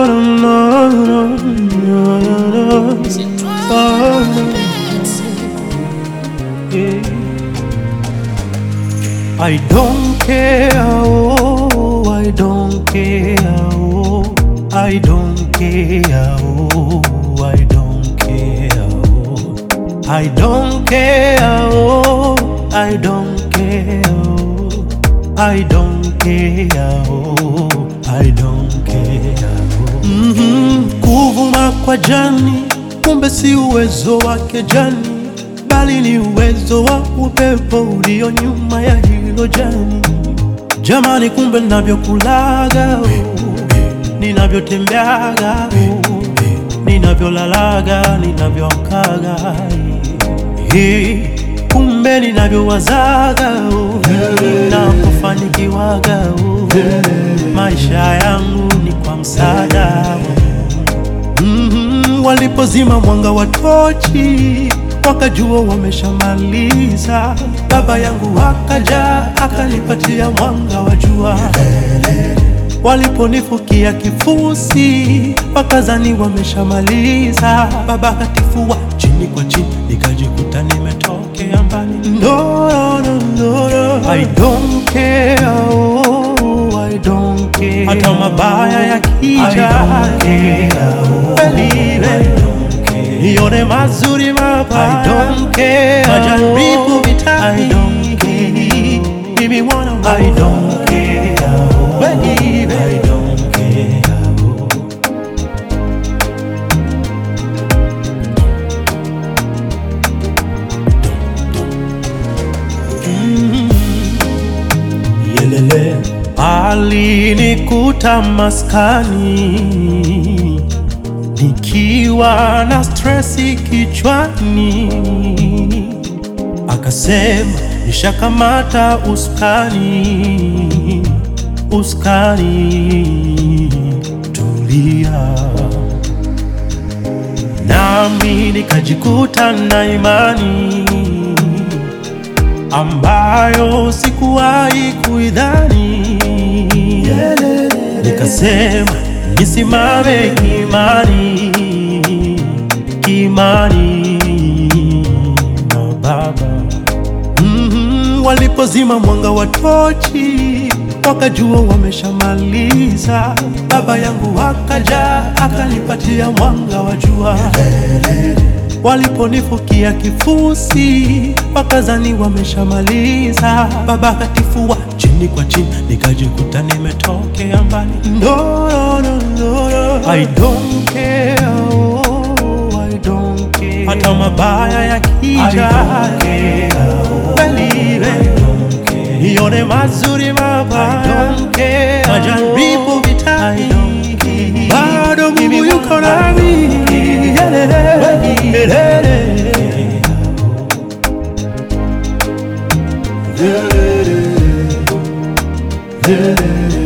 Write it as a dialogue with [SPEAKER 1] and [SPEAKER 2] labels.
[SPEAKER 1] no, no, no, no, no, no. Oh, yeah. I don't care, oh, I don't care, oh, I don't care, oh, I don't care, oh, I don't care, oh, I don't care, oh, I don't care, oh, I don't care, oh. Mhm, kuvuma kwa jani, kumbe si uwezo wake jani bali ni uwezo wa upepo ulio nyuma ya hilo jani. Jamani, kumbe ninavyokulaga, oh, ninavyotembeaga, oh, ninavyolalaga, ninavyoamkaga, eh, kumbe ninavyowazaga, oh, ninapofanikiwaga, oh, maisha yangu ni kwa msaada Mhm, walipozima mwanga wa tochi wakajua wameshamaliza. Baba yangu akaja akanipatia mwanga wa jua. Waliponifukia kifusi wakazani wameshamaliza. Baba katifua chini kwa chini, nikajikuta nimetokea mbali. No, no, no, no, no. I don't care, oh, I don't care. Hata mabaya yakija, believe nione mazuri mabaya. I don't care. Majaribu vitani. I don't care. Mimi wana I don't care. Believe I don't care. Mm. Yelele alinikuta maskani nikiwa na stresi kichwani, akasema nishakamata uskani, uskani, tulia. Nami nikajikuta na imani ambayo sikuwahi kuidhani, nikasema nisimame kimani, kimani na Baba. Mhm, walipozima mwanga wa tochi wakajua wameshamaliza. Baba yangu akaja akanipatia mwanga wa jua. Waliponifukia kifusi wakazani wameshamaliza. Baba katifua chini kwa chini, nikajikuta nimetokea mbali. No, no, no, no, no. I don't care, oh, I don't care. Hata mabaya yakija, believe nione mazuri mabaya, majaribu vitani, bado Mungu yuko nami. Yelele, yelele. Yelele, yelele.